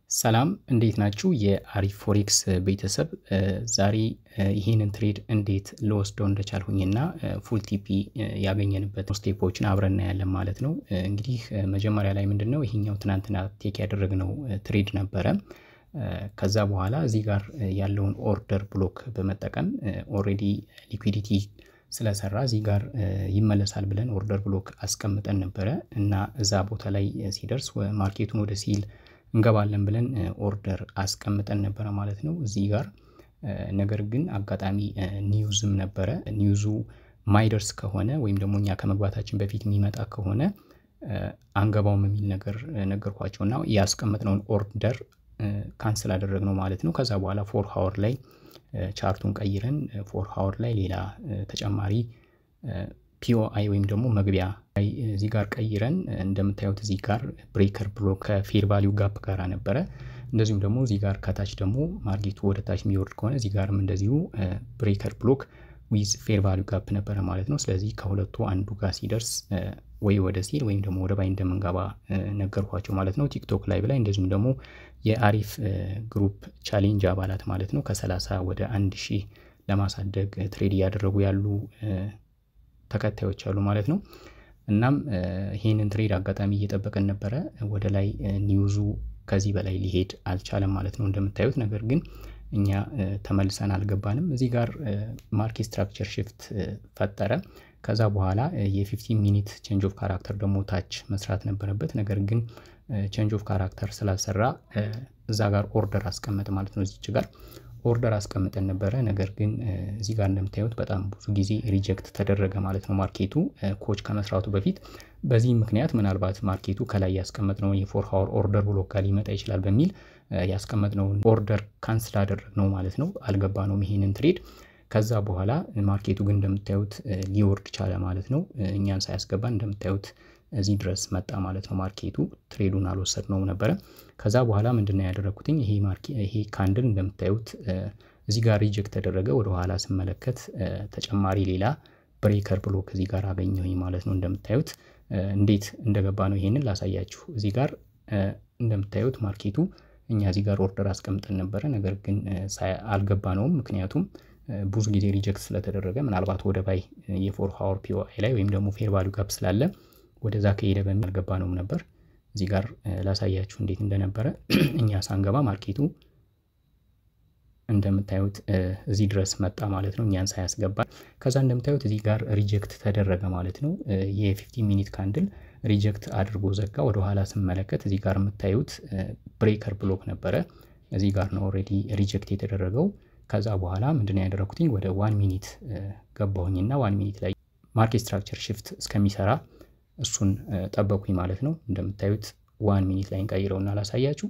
ሰላም እንዴት ናችሁ? የአሪፍ ፎሬክስ ቤተሰብ ዛሬ ይህንን ትሬድ እንዴት ልወስደው እንደቻልሁኝና ፉል ቲፒ ያገኘንበት ስቴፖችን አብረን እናያለን ማለት ነው። እንግዲህ መጀመሪያ ላይ ምንድን ነው ይሄኛው ትናንትና ቴክ ያደረግነው ትሬድ ነበረ። ከዛ በኋላ እዚህ ጋር ያለውን ኦርደር ብሎክ በመጠቀም ኦልሬዲ ሊኩዊዲቲ ስለሰራ እዚህ ጋር ይመለሳል ብለን ኦርደር ብሎክ አስቀምጠን ነበረ እና እዛ ቦታ ላይ ሲደርስ ማርኬቱን ወደ ሲል እንገባለን ብለን ኦርደር አስቀምጠን ነበረ ማለት ነው እዚህ ጋር። ነገር ግን አጋጣሚ ኒውዝም ነበረ። ኒውዙ ማይደርስ ከሆነ ወይም ደግሞ እኛ ከመግባታችን በፊት የሚመጣ ከሆነ አንገባውም የሚል ነገር ነገርኳቸው እና ያስቀመጥነውን ኦርደር ካንስል አደረግነው ማለት ነው። ከዛ በኋላ ፎር ሀወር ላይ ቻርቱን ቀይረን ፎር ሀወር ላይ ሌላ ተጨማሪ ፒኦአይ ወይም ደግሞ መግቢያ እዚህ ጋር ቀይረን እንደምታዩት እዚህ ጋር ብሬከር ብሎክ ከፌር ቫሊዩ ጋፕ ጋር ነበረ። እንደዚሁም ደግሞ እዚህ ጋር ከታች ደግሞ ማርኬቱ ወደ ታች የሚወርድ ከሆነ እዚህ ጋርም እንደዚሁ ብሬከር ብሎክ ዊዝ ፌር ቫሊዩ ጋፕ ነበረ ማለት ነው። ስለዚህ ከሁለቱ አንዱ ጋር ሲደርስ ወይ ወደ ሲል ወይም ደግሞ ወደ ባይ እንደምንገባ ነገርኳቸው ማለት ነው። ቲክቶክ ላይቭ ላይ እንደዚሁም ደግሞ የአሪፍ ግሩፕ ቻሌንጅ አባላት ማለት ነው ከሰላሳ ወደ አንድ ሺህ ለማሳደግ ትሬድ እያደረጉ ያሉ ተከታዮች አሉ ማለት ነው። እናም ይህንን ትሬድ አጋጣሚ እየጠበቀን ነበረ። ወደ ላይ ኒውዙ ከዚህ በላይ ሊሄድ አልቻለም ማለት ነው እንደምታዩት። ነገር ግን እኛ ተመልሰን አልገባንም። እዚህ ጋር ማርኬት ስትራክቸር ሽፍት ፈጠረ። ከዛ በኋላ የ15 ሚኒት ቼንጅ ኦፍ ካራክተር ደግሞ ታች መስራት ነበረበት። ነገር ግን ቼንጅ ኦፍ ካራክተር ስላልሰራ እዛ ጋር ኦርደር አስቀመጠ ማለት ነው። እዚች ጋር ኦርደር አስቀምጠን ነበረ። ነገር ግን እዚህ ጋር እንደምታዩት በጣም ብዙ ጊዜ ሪጀክት ተደረገ ማለት ነው ማርኬቱ ኮች ከመስራቱ በፊት። በዚህ ምክንያት ምናልባት ማርኬቱ ከላይ ያስቀመጥነውን የፎር ሀወር ኦርደር ብሎክ ጋር ሊመጣ ይችላል በሚል ያስቀመጥነውን ኦርደር ካንስል አደረግነው ማለት ነው። አልገባነውም ይሄንን ትሬድ። ከዛ በኋላ ማርኬቱ ግን እንደምታዩት ሊወርድ ቻለ ማለት ነው። እኛን ሳያስገባን እንደምታዩት እዚህ ድረስ መጣ ማለት ነው ማርኬቱ። ትሬዱን አልወሰድነውም ነበረ። ከዛ በኋላ ምንድነው ያደረግኩትኝ ይሄ ካንድል እንደምታዩት እዚህ ጋር ሪጀክት ተደረገ። ወደኋላ ስመለከት ተጨማሪ ሌላ ብሬከር ብሎክ እዚህ ጋር አገኘሁኝ ማለት ነው። እንደምታዩት እንዴት እንደገባ ነው ይሄንን ላሳያችሁ። እዚህ ጋር እንደምታዩት ማርኬቱ እኛ እዚህ ጋር ኦርደር አስቀምጠን ነበረ። ነገር ግን አልገባነውም ምክንያቱም ብዙ ጊዜ ሪጀክት ስለተደረገ ምናልባት ወደ ባይ የፎር ሀወር ፒኦአይ ላይ ወይም ደግሞ ፌር ቫሊዩ ጋፕ ስላለ ወደዛ ከሄደ በሚል አልገባነውም ነበር። እዚህ ጋር ላሳያችሁ እንዴት እንደነበረ እኛ ሳንገባ ማርኬቱ እንደምታዩት እዚህ ድረስ መጣ ማለት ነው፣ እኛን ሳያስገባ። ከዛ እንደምታዩት እዚህ ጋር ሪጀክት ተደረገ ማለት ነው። የ15 ሚኒት ካንድል ሪጀክት አድርጎ ዘጋ። ወደኋላ ስመለከት እዚህ ጋር የምታዩት ብሬከር ብሎክ ነበረ። እዚህ ጋር ነው ኦልሬዲ ሪጀክት የተደረገው። ከዛ በኋላ ምንድነው ያደረኩትኝ ወደ ዋን ሚኒት ገባሁኝና ዋን ሚኒት ላይ ማርኬት ስትራክቸር ሽፍት እስከሚሰራ እሱን ጠበኩኝ ማለት ነው። እንደምታዩት ዋን ሚኒት ላይ እንቀይረውና ላሳያችሁ።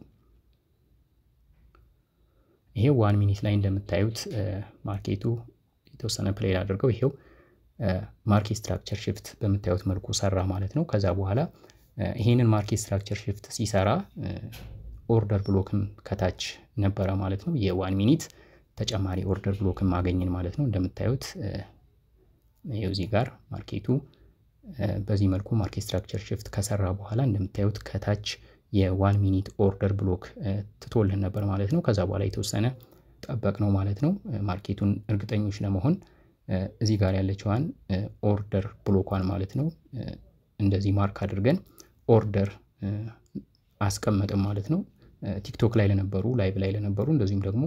ይሄው ዋን ሚኒት ላይ እንደምታዩት ማርኬቱ የተወሰነ ፕሌይ አድርገው ይሄው ማርኬት ስትራክቸር ሽፍት በምታዩት መልኩ ሰራ ማለት ነው። ከዛ በኋላ ይሄንን ማርኬት ስትራክቸር ሽፍት ሲሰራ ኦርደር ብሎክም ከታች ነበረ ማለት ነው። የዋን ሚኒት ተጨማሪ ኦርደር ብሎክም አገኘን ማለት ነው። እንደምታዩት ይኸው እዚህ ጋር ማርኬቱ በዚህ መልኩ ማርኬት ስትራክቸር ሽፍት ከሰራ በኋላ እንደምታዩት ከታች የዋን ሚኒት ኦርደር ብሎክ ትቶልን ነበር ማለት ነው። ከዛ በኋላ የተወሰነ ጠበቅ ነው ማለት ነው። ማርኬቱን እርግጠኞች ለመሆን እዚህ ጋር ያለችዋን ኦርደር ብሎኳን ማለት ነው እንደዚህ ማርክ አድርገን ኦርደር አስቀመጥም ማለት ነው። ቲክቶክ ላይ ለነበሩ ላይቭ ላይ ለነበሩ እንደዚሁም ደግሞ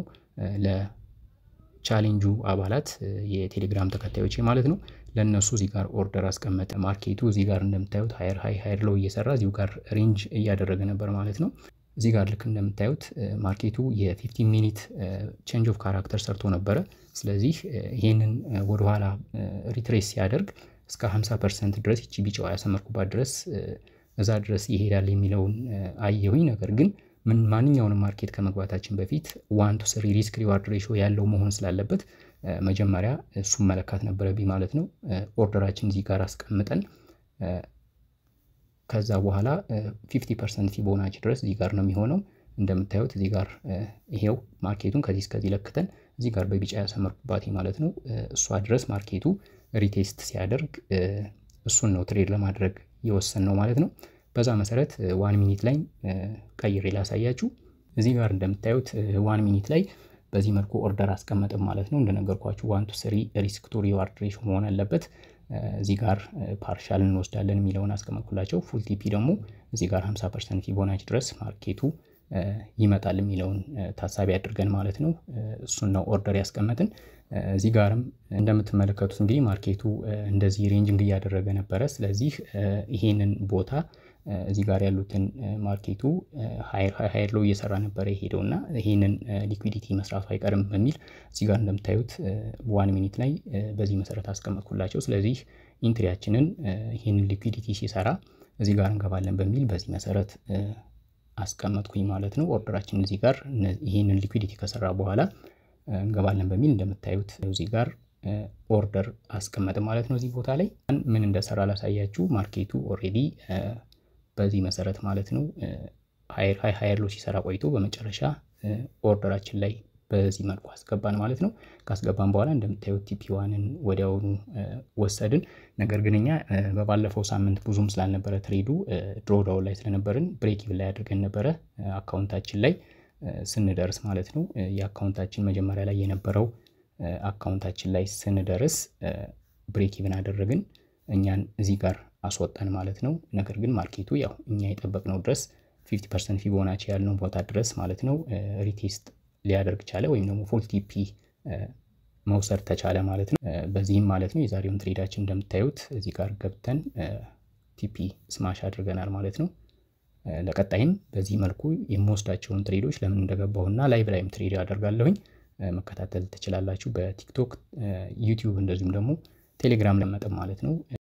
ቻሌንጁ አባላት የቴሌግራም ተከታዮች ማለት ነው። ለእነሱ እዚህ ጋር ኦርደር አስቀመጠ። ማርኬቱ እዚህ ጋር እንደምታዩት ሀየር ሀይ ሀየር ሎው እየሰራ እዚሁ ጋር ሬንጅ እያደረገ ነበር ማለት ነው። እዚህ ጋር ልክ እንደምታዩት ማርኬቱ የ15 ሚኒት ቼንጅ ኦፍ ካራክተር ሰርቶ ነበረ። ስለዚህ ይህንን ወደኋላ ሪትሬስ ሲያደርግ እስከ 50 ፐርሰንት ድረስ ይቺ ቢጫዋ ያሰመርኩባት ድረስ እዛ ድረስ ይሄዳል የሚለውን አየሁኝ። ነገር ግን ምን ማንኛውንም ማርኬት ከመግባታችን በፊት ዋን ቱ ስሪ ሪስክ ሪዋርድ ሬሾ ያለው መሆን ስላለበት መጀመሪያ እሱን መለካት ነበረብኝ ማለት ነው። ኦርደራችን እዚህ ጋር አስቀምጠን ከዛ በኋላ 50 ፐርሰንት ፊቦናች ድረስ እዚህ ጋር ነው የሚሆነው። እንደምታዩት እዚህ ጋር ይሄው ማርኬቱን ከዚህ እስከዚህ ለክተን እዚህ ጋር በቢጫ ያሰመርኩባት ማለት ነው። እሷ ድረስ ማርኬቱ ሪቴስት ሲያደርግ እሱን ነው ትሬድ ለማድረግ የወሰን ነው ማለት ነው። በዛ መሰረት ዋን ሚኒት ላይ ቀይሬ ላሳያችሁ። እዚህ ጋር እንደምታዩት ዋን ሚኒት ላይ በዚህ መልኩ ኦርደር አስቀመጥም ማለት ነው። እንደነገርኳችሁ ዋን ቱ ስሪ ሪስክ ቱ ሪዋርድ ሬሾ መሆን አለበት። እዚህ ጋር ፓርሻል እንወስዳለን የሚለውን አስቀመጥኩላቸው። ፉል ቲፒ ደግሞ እዚህ ጋር 50 ፐርሰንት ፊቦናች ድረስ ማርኬቱ ይመጣል የሚለውን ታሳቢ አድርገን ማለት ነው። እሱን ነው ኦርደር ያስቀመጥን። እዚህ ጋርም እንደምትመለከቱት እንግዲህ ማርኬቱ እንደዚህ ሬንጅንግ እያደረገ ነበረ። ስለዚህ ይሄንን ቦታ እዚህ ጋር ያሉትን ማርኬቱ ሀይር ሎ እየሰራ ነበረ የሄደው እና ይሄንን ሊኩዊዲቲ መስራቱ አይቀርም በሚል እዚህ ጋር እንደምታዩት ዋን ሚኒት ላይ በዚህ መሰረት አስቀመጥኩላቸው። ስለዚህ ኢንትሪያችንን ይህንን ሊኩዊዲቲ ሲሰራ እዚህ ጋር እንገባለን በሚል በዚህ መሰረት አስቀመጥኩኝ ማለት ነው። ኦርደራችን እዚህ ጋር ይህንን ሊኩዊዲቲ ከሰራ በኋላ እንገባለን በሚል እንደምታዩት እዚህ ጋር ኦርደር አስቀመጥ ማለት ነው። እዚህ ቦታ ላይ ምን እንደሰራ ላሳያችሁ። ማርኬቱ ኦልሬዲ በዚህ መሰረት ማለት ነው ሀይር ሀይ ሀይር ሎ ሲሰራ ቆይቶ በመጨረሻ ኦርደራችን ላይ በዚህ መልኩ አስገባን ማለት ነው። ካስገባን በኋላ እንደምታዩት ቲፒ ዋንን ወዲያውኑ ወሰድን። ነገር ግን እኛ በባለፈው ሳምንት ብዙም ስላልነበረ ትሬዱ ድሮዳውን ላይ ስለነበርን ብሬክ ኢቭን ላይ አድርገን ነበረ አካውንታችን ላይ ስንደርስ ማለት ነው። የአካውንታችን መጀመሪያ ላይ የነበረው አካውንታችን ላይ ስንደርስ ብሬክ ኢቭን አደረግን። እኛን እዚህ ጋር አስወጣን ማለት ነው። ነገር ግን ማርኬቱ ያው እኛ የጠበቅነው ድረስ 50 ፐርሰንት ፊቦናቺ ያልነው ቦታ ድረስ ማለት ነው ሪቴስት ሊያደርግ ቻለ ወይም ደግሞ ፉል ቲፒ መውሰድ ተቻለ ማለት ነው። በዚህም ማለት ነው የዛሬውን ትሬዳችን እንደምታዩት እዚህ ጋር ገብተን ቲፒ ስማሽ አድርገናል ማለት ነው። ለቀጣይም በዚህ መልኩ የምወስዳቸውን ትሬዶች ለምን እንደገባሁና ላይቭ ላይም ትሬድ አደርጋለሁኝ መከታተል ትችላላችሁ። በቲክቶክ ዩቲዩብ፣ እንደዚሁም ደግሞ ቴሌግራም ለመጠም ማለት ነው።